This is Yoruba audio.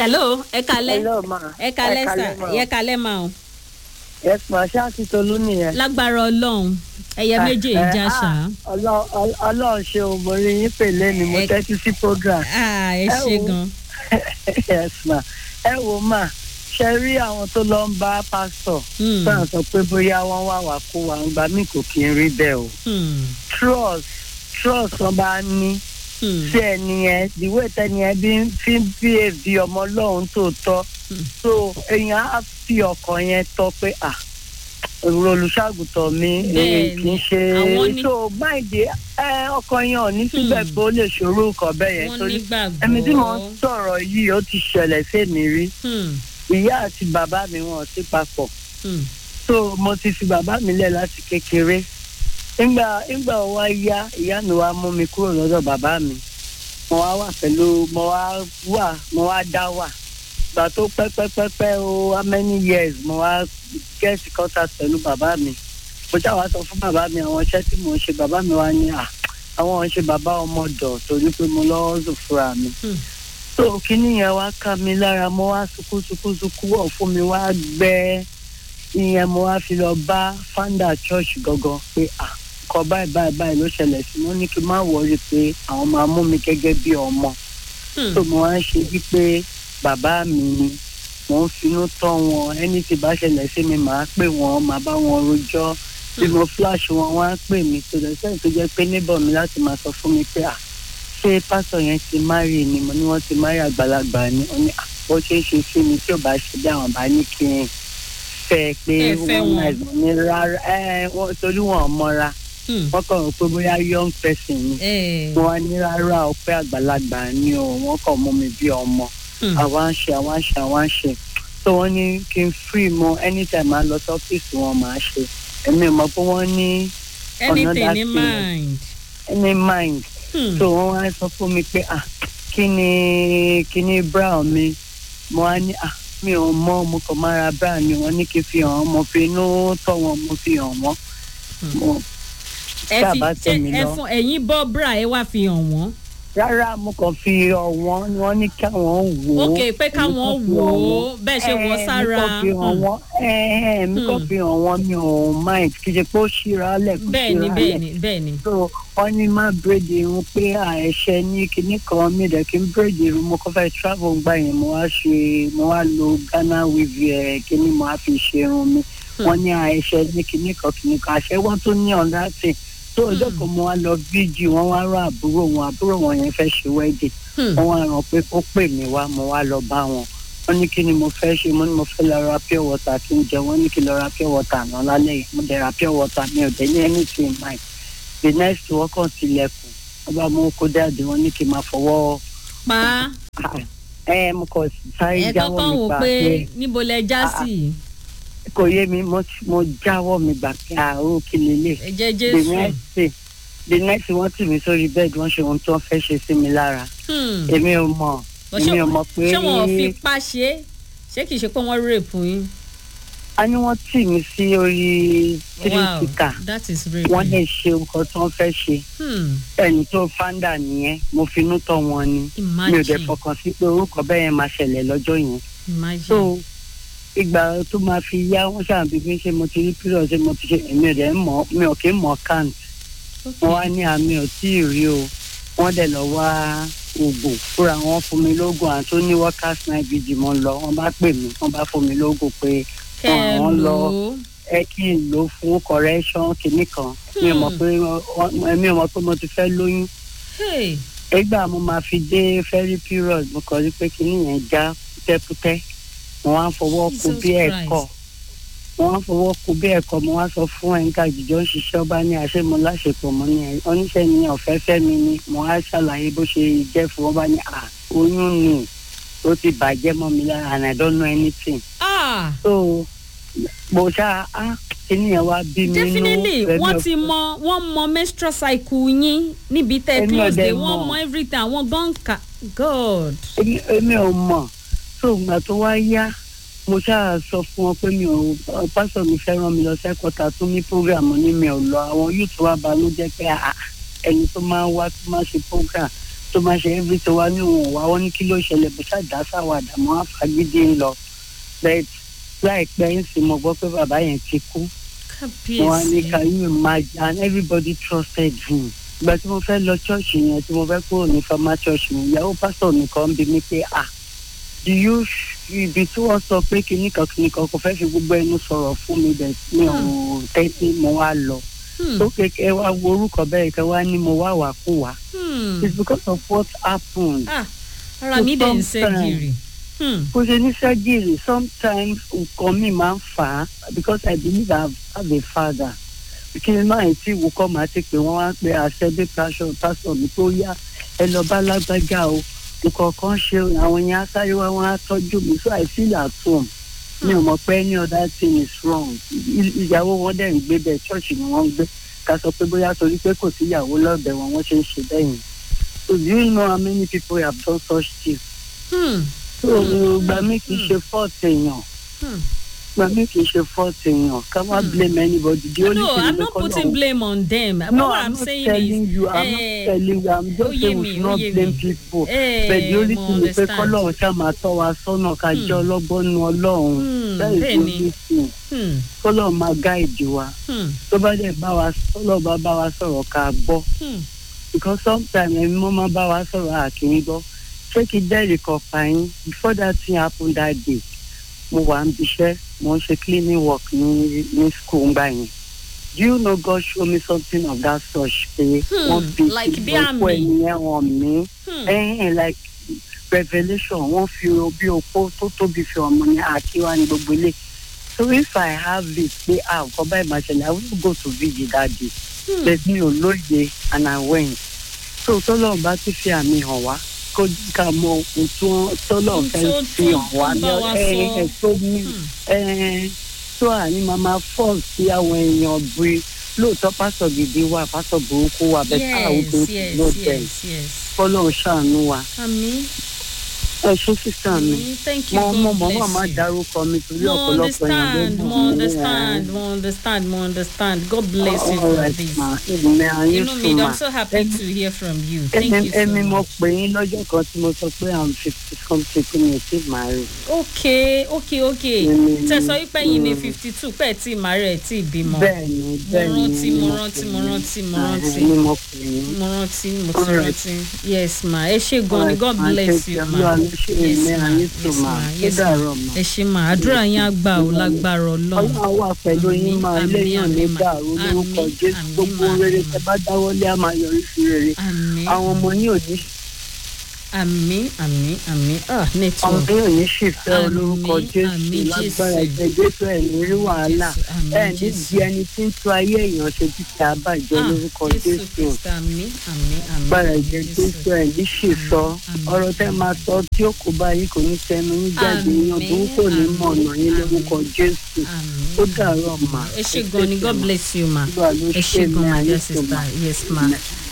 hello ẹ kalẹ hello ma ẹ kalẹ sà ma ẹ kalẹ ma o yes ma ṣé àti tolú nìyẹn. lágbára ọlọ́run ẹyẹ méje Eh, ìjà ah, ṣá Ọlọ́- Ọlọ́- ọlọ́run ṣe o mo rí yín pèlè ni mo Ẹ- tẹ́tí sí program. Ah, ẹ ẹ ṣe wo. gan yes ma ẹ wo ma ṣe rí àwọn tó lọ ń bá pásítọ̀ Hmm, sáà sọ pé bóyá wọ́n wà wá kó wa ńgbà mí kò kí n rí bẹ́ẹ̀ o hmm, trust trust wọn bá ní hmm, sí ẹni yẹn ìwé tẹni yẹn bí fi ń bí èbí ọmọ ọlọ́run tó tọ́ Hmm. so èèyàn á fi ọkàn yẹn tọ́ pé à èrò olùṣàgùtàn mi èyí Bẹ́ẹ̀ni, kì í ṣe àwọn ní- so máìdí ẹ ọkàn yẹn ò ní síbẹ̀ Hmm. pé ó lè ṣòro nǹkan bẹ́ẹ̀ yẹn wọ́n torí nígbàgbọ́ ẹni tí mò ń sọ̀rọ̀ yìí ó ti ṣẹlẹ̀ sẹ́mi rí Hmm, ìyá àti bàbá mi wọn ò sí papọ̀ hmm, so mo ti fi bàbá mi lẹ̀ láti kékeré nígbà nígbà wo wá yá ìyá mi wá mú mi kúrò lọ́dọ̀ bàbá mi mo wá wà pẹ̀lú mo wá wà mo wá dá wà gbà tó pẹ́pẹ́pẹ́pẹ́ o how many years mo wá get contact pẹ̀lú bàbá mi mo ṣáà wá sọ fún bàbá mi àwọn iṣẹ́ tí mo ń ṣe bàbá mi wá ní à àwọn ń ṣe bàbá ọmọdọ̀ torí pé mo lọ́wọ́ zò fúnra mi hmm. so kíní yẹn wá ká mi lára mo wá sunkún sunkún sunkún wọ̀ fún mi wá gbẹ́ ìyẹn mo wá fi lọ bá founder church gangan pé à kọ báyìí báyìí báyìí ló ṣẹlẹ̀ sí mo ní kí n má wọrí pé àwọn máa mú mi gẹ́gẹ́ bí ọmọ Hmm, tó mo wá ń ṣe wípé bàbá mi ni mò ń finú tọ́ wọn ẹni tí bá ṣẹlẹ̀ sí mi màá pè wọ́n màá bá wọn rojọ́ bí mo flash wọn wọ́n á pè mí tó lẹ́sẹ̀ tó jẹ́ pé níbọ̀ mi láti máa sọ fún mi pé à ṣé pásọ̀ yẹn ti márì ni mo ní wọ́n ti márì àgbàlagbà ni ó ní à bó ṣe é ṣe sí mi tí ò bá ṣe bí àwọn bá ní kí n fẹ́ pé Ẹ fẹ́ wọ́n wọn. náà mo ní rárá ẹ wọ́n torí wọn ò mọ́ra hmm. wọ́n kàn rò pé bóyá young person ni Eh, wọn á ní rárá ọpẹ́ àgbàlagbà ni o wọ́n kàn mú mi bí ọmọ hmm. àwa ń ṣe àwa ń ṣe àwa ń ṣe so wọ́n ní kí n free mo anytime máa lọ sọ́fíìsì wọn máa ṣe èmi ò mọ̀ pé wọ́n ní anything another in thing. mind any mind Hmm, so wọ́n wá sọ fún mi pé ah kí ni kí ni brown mi mo wá ní ah mi ò mọ̀ mo kàn máa ra brown ni wọ́n ní kí n fi hàn wọ́n mo fi inú tọ́ wọn mo fi hàn wọ́n Hmm. mo ẹ tá a fi bá ṣe tẹ̀ mí ẹ lọ. fún ẹ̀yin bọ́ bra ẹ wá fi hàn wọ́n rárá mo kàn fi hàn wọ́n ni wọ́n ní káwọn wò ó ok pé káwọn Èmi kàn fi wò hàn ó wọ́n. bẹ́ẹ̀ ṣe wọ́ Eh, sára mi kàn fi hàn Hmm. wọ́n eh, mi kàn Hmm. fi hàn wọ́n mi ò mind kì í ṣe pé ó ṣíra lẹ̀ kó bẹ́ẹ̀ ni ṣíra bẹ́ẹ̀ lẹ̀ ni bẹ́ẹ̀ ni so wọ́n ní má bírèdì irun pé àìṣe ní kinní kan mi dẹ̀ kí n bírèdì irun mo kọ́ fẹ́ travel gbà yẹn mo wá ṣe mo wá lo ghana weave ẹ̀ kinní mo wá fi ṣe irun mi Hmm. wọ́n ní àìṣe ní kinní kan kinní kan àṣẹ wọ́n tó ní ọ̀nà tì tó ọjọ́ Hmm. kan mo wá lọ bíjì wọ́n wá rán àbúrò wọn àbúrò wọn yẹn fẹ́ ṣe wedding Hmm, wọ́n wá rán pé ó pè mí wá mo wá lọ bá wọn wọ́n ní kí ni mo fẹ́ ṣe mo ní mo fẹ́ lọ ra pure water kí n jẹ wọ́n ní kí n lọ ra pure water àná lálẹ́ yìí mo dẹ̀ ra pure water mi ò dẹ̀ ní anything in mind the next wọ́n kàn tilẹ̀kùn wọ́n bá mú kó dáàdì wọ́n ní kí n máa fọwọ́ pa ah, ẹ mo kàn sáré ẹ jáwọ́ kọ́kọ́ mi wò gbà pé pé níbo lẹ já Ah, ah. sí kò yé mi mo mo jáwọ́ mi gbà pé àrùn kí lélẹ̀ ẹ jẹ́ the jésù next thing the next thing wọ́n tì mí sórí bẹ́ẹ̀dì wọ́n ṣe ohun tí wọ́n fẹ́ ṣe sí mi lára Hmm, èmi ò mọ̀ bọ́ èmi ṣé- ò mọ̀ pé ṣé wọn ò fi pa ṣe é ṣé kìí ṣe pé wọ́n rèpù yín a ní wọ́n tì mí sí orí wow tírísítà that is rape wọ́n lè ṣe nǹkan tí wọ́n fẹ́ ṣe Hmm, ẹni tó fáńdà nìyẹn mo finú tọ́ wọn ni mi ò dẹ̀ imagine fọkàn sí pé orúkọ bẹ́ẹ̀ yẹn máa ṣẹlẹ̀ lọ́jọ́ yẹn imagine so ìgbà tó máa fi yá wọ́n ṣàbí bí ṣe mo ti rí pírọ̀ ṣe mo ti ṣe èmi ò dẹ̀ ń mọ̀ mi ò kí ń mọ̀ kant Okay. wọ́n wá ní àmì ò tí ì rí o wọ́n dẹ̀ lọ wá oògùn fúnra wọn fún mi lóògùn àti ó ní workers night vigil mo ń lọ wọ́n bá pè mí wọ́n bá fún mi lóògùn pé kẹ́ ẹ àwọn lò lọ- ó ẹ kí n lò ó fún correction kìíní kan mi ò mọ̀ Hmm. pé wọ́n- mi ò mọ̀ pé mo ti fẹ́ lóyún Hey, ìgbà mo máa fi dé ferry period mo kàn rí pé kìíní yẹn já pútẹ́pútẹ́ mo wá ń fọwọ́ kú Jesus bí ẹ̀kọ́ Christ. mo wá ń fọwọ́ kú bí ẹ̀kọ́ mo wá sọ fún ẹ̀ńkà jíjọ́ ń ṣiṣẹ́ ọba ní àṣẹ mo láṣepọ̀ mo ní ẹ̀ oníṣẹ́ ni ọ̀fẹ́ fẹ́ mi ni mo wá ṣàlàyé bó ṣe jẹ́ fún ọba ní à oyún ni ó ti bàjẹ́ mọ́ mi lára and I don't know anything ah so mo ṣá á kíní yẹn wá bí mi inú definitely Rẹ̀mí wọ́n ò- ti mọ wọ́n mọ menstrual cycle yín níbi tẹ́ Èmi ò close dẹ̀ dé wọ́n mọ̀. mọ everything àwọn gan ka god èmi èmi ò mọ̀ tó ìgbà tó wá yá mo ṣáà sọ fún wọn pé mi ò pásọ mi fẹ́ rán mi lọ sẹ́kọ̀tà tó ní program ní mi ò lọ àwọn yóò tó wá banújẹ́ pé àà, ẹni tó máa ń wá tó máa ṣe program tó máa ṣe every tó wá ní òun wá wọn ní kí ló ṣẹlẹ̀ bó ṣàdá sáwàdà mọ́ àfagídí ń lọ bẹ́ẹ̀ láìpẹ́ ń sì mọ̀ gbọ́ pé bàbá yẹn ti kú wọn á ní kábíyèsí can you imagine and everybody trusted him ìgbà tí mo fẹ́ lọ ṣọ́ọ̀ṣì yẹn tí mo fẹ́ kúrò ní fama ṣọ́ọ̀ṣì mi ìyàwó pásítọ̀ nìkan bí mi pé ah do you ibi tí wọ́n sọ pé kinní kan kinní kan kò fẹ́ fi gbogbo ẹnu sọ̀rọ̀ fún mi bẹ̀ mi ò tẹ́tí mo wá lọ Hmm, tó kékeré wá wo orúkọ bẹ́ẹ̀ kẹ́ wá ní mo wá wà kú wá hmm. it's because of what happened Ah, ara mi dẹ̀ ń ṣe Sometimes. gírì. Hmm, kò ṣe ní sẹ́jìrì sometimes nǹkan mi máa ń fà á because I believe I have a father kí n máa tí ìwò kọ́ máa ti pè wọ́n wá pé àṣẹbí pásọ pásọ mi tó yá ẹ lọ bá lágbájá o nǹkan kan ṣe o, àwọn yẹn á sáré wá wọn á tọ́jú mi so I feel at home mi ò mọ̀ pé any other thing is wrong I- ìyàwó wọn dẹ̀ ń gbé bẹ́ẹ̀ ṣọ́ọ̀ṣì ni wọ́n ń gbé ká sọ pé bóyá torí pé kò sí ìyàwó lọ́bẹ̀ wọn wọ́n ṣe ń ṣe bẹ́ẹ̀ yẹn so do you know how many people have done such things hmm, so gba mi kì í ṣe fault èèyàn hmm. gba mi kì í ṣe fault èèyàn ká má Hmm. blame anybody the only no thing i'm is not pé putting Ọlọ́run- blame on them no what i'm i'm not saying telling is you i'm not eh, telling you i'm ó just yé saying mi, we should ó not yé blame mi. people eh, but the only mo thing is pé understand. kọ́lọ́run ṣáà máa tọ́ wa sọ́nà ká Hmm. jẹ́ ọlọ́gbọ́n nu ọlọ́run Hmm, that is the bẹ́ẹ̀ni. only thing Hmm, kọ́lọ́run máa guide wa hmm, tó bá dẹ̀ bá wa kọ́lọ́run bá bá wa sọ̀rọ̀ ká gbọ́ hmm. because sometimes ẹ̀mí mọ́ máa bá wa sọ̀rọ̀ àkìrí gbọ́ ṣé kí dẹ́rì kan pa yín before that thing happen that day mo wà ń bíṣẹ́ mo ń ṣe cleaning work ní ní school ńgbà yẹn do you know God show me something of that such pé Hmm, wọ́n fi like bí ìbò àmì. ẹnìyẹn hàn mí Hmm. ẹ̀hìn like revelation wọ́n fi bí opó tó tóbi fi hàn mí ní àkíwá ní gbogbo ilé so if I have it pé ah nǹkan báyìí máa ṣẹlẹ̀ I will go to vigil that day Hmm. but mi ò lóye and I went so tọ́lọ́run bá ti fi àmì hàn wá kó ká mọ ohun tí wọ́n tọ́lọ́run Ohun fẹ́ tó- fi tó- hàn wá tó bá wa ẹ sọ. ẹ tó mí Hmm. ẹ tó àní màmá fọ́ sí àwọn èèyàn bí lóòótọ́ pásọ̀ gidi wà pásọ̀ burúkú wà bẹ́ẹ̀ káà ó yes burúkú yes ló bẹ̀ yes yes kọ́lọ́run ṣàánú wa àmì ẹ ṣé sísá mi àmì thank you mo god mo mo bless wà má you. dárúkọ mi torí mo ọ̀pọ̀lọpọ̀ understand ló mo mọ̀ mí, understand ẹ. mo understand mo understand god bless you All for right, this ma. Ìgbìmọ̀ ayé inú mi sùn mà. i'm so happy to hear from you thank Ẹmi you so ẹmi mo much. pè yín lọ́jọ́ kan tí mo sọ pé i'm fifty something kí mi ò tí ì máa rí. ok ok ok Mm, tẹ sọ wípé yìí ní mm. fifty two pẹ́ẹ́ tí màárẹ̀ tí bímọ Bẹ́ẹ̀ni mo bẹ́ẹ̀ni. rántí ni mo pè rántí yín. mo rántí mo Ah, rántí Ni mo pè yín. mo rántí mo ti Alright. rántí yes ma ẹ ṣe gan ni Alright, god ma, bless take you care. ma Olúwa ló ṣe yes èmi ma ayé yes tó ma mà. Ó yes ma dàárọ̀ mà. ẹ ṣe ma àdúrà yín á gbà ó lágbára ọlọ́run Ọlọ́run wà pẹ̀lú yín máa Àmín, léyàn ní àmín, mà. dàrú lórúkọ Àmín, Jésù àmín, gbogbo mà, rere àmín, tẹ mà. bá dáwọ́lé á máa yọrí sí rere. àmín Àwọn ọmọ yín ò ní àmín àmín àmín ah àwọn network yín ò ní ṣìfẹ́ Àmín, olórúkọ Jésù àmín, lágbára Jésù. ẹ̀jẹ̀ Jésù ẹ̀ ní rí wàhálà. Jésù, àmín, ẹ ní Jésù. di ẹni tí ń tu ayé èèyàn ṣe títí àbàjẹ́ Ah, lórúkọ jésù Jésù kristi àmín àmín àmín gbára àmín, ẹ̀jẹ̀ Jésù ẹ̀ ní ṣì sọ Àmín. ọ̀rọ̀ tẹ́ máa sọ tí ó kó bá yín kò ní tẹnu yín jáde Àmín, yan tó kò ní mọ̀ ọ̀nà yín àmín, lórúkọ Jésù àmín ó dàárọ̀ mà ẹ ṣe gan ni god bless you ma Olúwa ló ẹ ṣe ṣe gan mí my ayé dear tó mà. sister yes ma Amen.